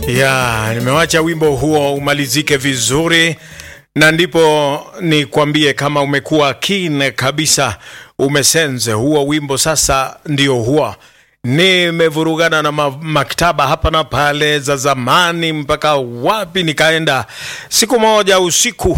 ya nimewacha wimbo huo umalizike vizuri na ndipo nikwambie kama umekuwa keen kabisa umesenze huo wimbo sasa ndio huo nimevurugana na ma maktaba hapa na pale za zamani mpaka wapi nikaenda siku moja usiku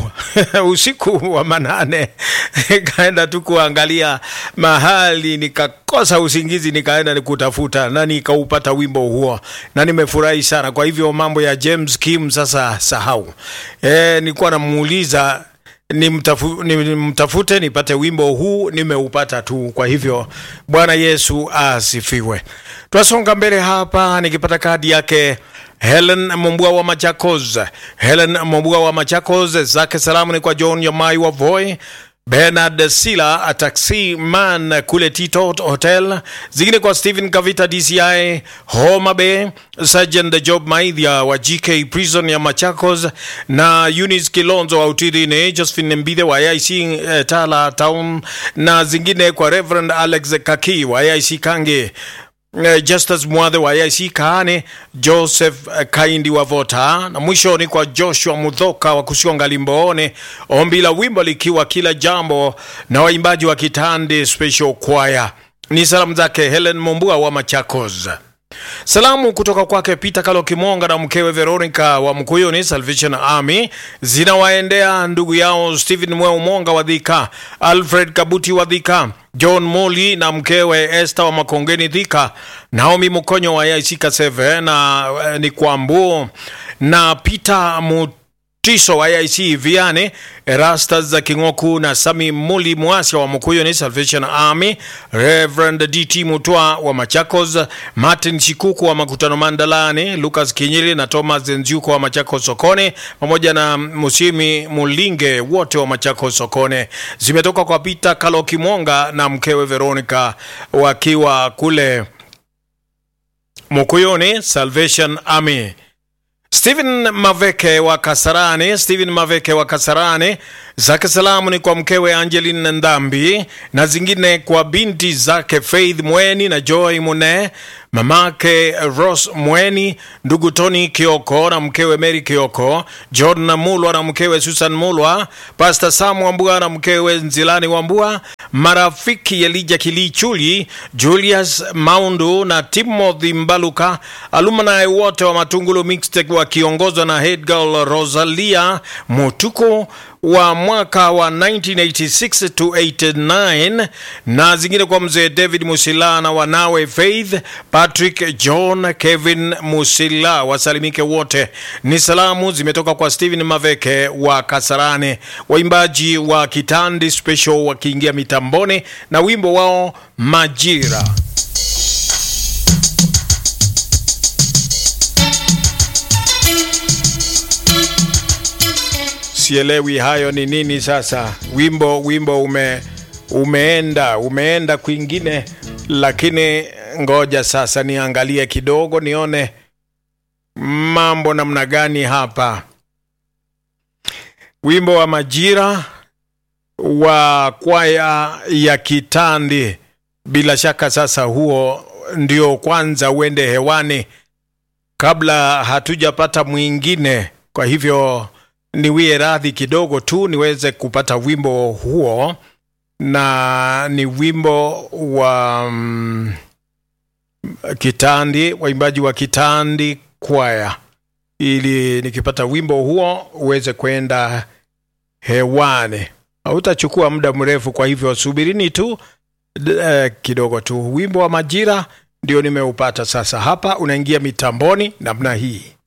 usiku wa manane nikaenda tu kuangalia mahali nikakosa usingizi nikaenda nikutafuta na nikaupata wimbo huo na nimefurahi sana kwa hivyo mambo ya James Kim sasa sahau e, nilikuwa namuuliza nimtafu, nimtafute nipate wimbo huu nimeupata tu kwa hivyo bwana yesu asifiwe twasonga mbele hapa nikipata kadi yake helen mombua wa machakos helen mombua wa machakos zake salamu ni kwa john yamai wa voi Bernard Sila taxi man kule Tito Hotel, zingine kwa Stephen Kavita DCI Homa Bay, Sergeant Job Maidhia wa GK Prison ya Machakos na Eunice Kilonzo wa Utirini, Josephine Mbithe wa AIC eh, Tala Town na zingine kwa Reverend Alex Kaki wa AIC Kange Uh, Justus Mwadhe wa AIC Kaane, Joseph uh, Kaindi wa Vota, na mwisho ni kwa Joshua Mudhoka wa Kusionga Limboone, ombi la wimbo likiwa kila jambo na waimbaji wa Kitande Special Choir. Ni salamu zake Helen Mombua wa Machakos. Salamu kutoka kwake Peter Kalo Kimonga na mkewe Veronica wa Mkuyuni Salvation Army zinawaendea ndugu yao Stephen Mweu Monga wa Dhika, Alfred Kabuti wa Dhika, John Moli na mkewe Esther wa Makongeni Dhika, Naomi Mukonyo wa AIC Kaseve na eh, ni Kwambu na Peter Mut Tiso wa AIC Viane, Erastas za Kingoku na Sami Muli Mwasya wa Mukuyuni Salvation Army, Reverend DT Mutwa wa Machakos, Martin Shikuku wa Makutano Mandalani, Lucas Kinyili na Thomas Nziuko wa Machakos Sokone, pamoja na Musimi Mulinge wote wa Machakos Sokone. Zimetoka kwa Peter Kaloki Mwonga na mkewe Veronica wakiwa kule Mukuyuni Salvation Army. Stephen Maveke wa Kasarani, Stephen Maveke wa Kasarani, zake salamu ni kwa mkewe Angeline Ndambi na zingine kwa binti zake Faith Mweni na Joy Mune, mamake Rose Mweni, ndugu Tony Kioko na mkewe Mary Kioko, John Mulwa na mkewe Susan Mulwa, Pastor Sam Wambua na mkewe Nzilani Wambua, marafiki Elija Kilichuli, Julius Maundu na Timothy Mbaluka, alumni wote wa Matungulu Mixtec wakiongozwa na head girl Rosalia Mutuku wa mwaka wa 1986 to 89 na zingine kwa mzee David Musila na wanawe Faith Patrick John Kevin Musila wasalimike wote. Ni salamu zimetoka kwa Steven Maveke wa Kasarane, waimbaji wa Kitandi Special wakiingia mitamboni na wimbo wao Majira. sielewi hayo ni nini sasa wimbo wimbo ume umeenda umeenda kwingine lakini ngoja sasa niangalie kidogo nione mambo namna gani hapa wimbo wa majira wa kwaya ya kitandi bila shaka sasa huo ndio kwanza uende hewani kabla hatujapata mwingine kwa hivyo niwie radhi kidogo tu niweze kupata wimbo huo na ni wimbo wa mm, kitandi waimbaji wa kitandi kwaya ili nikipata wimbo huo uweze kwenda hewani hautachukua muda mrefu kwa hivyo subirini tu eh, kidogo tu wimbo wa majira ndio nimeupata sasa hapa unaingia mitamboni namna hii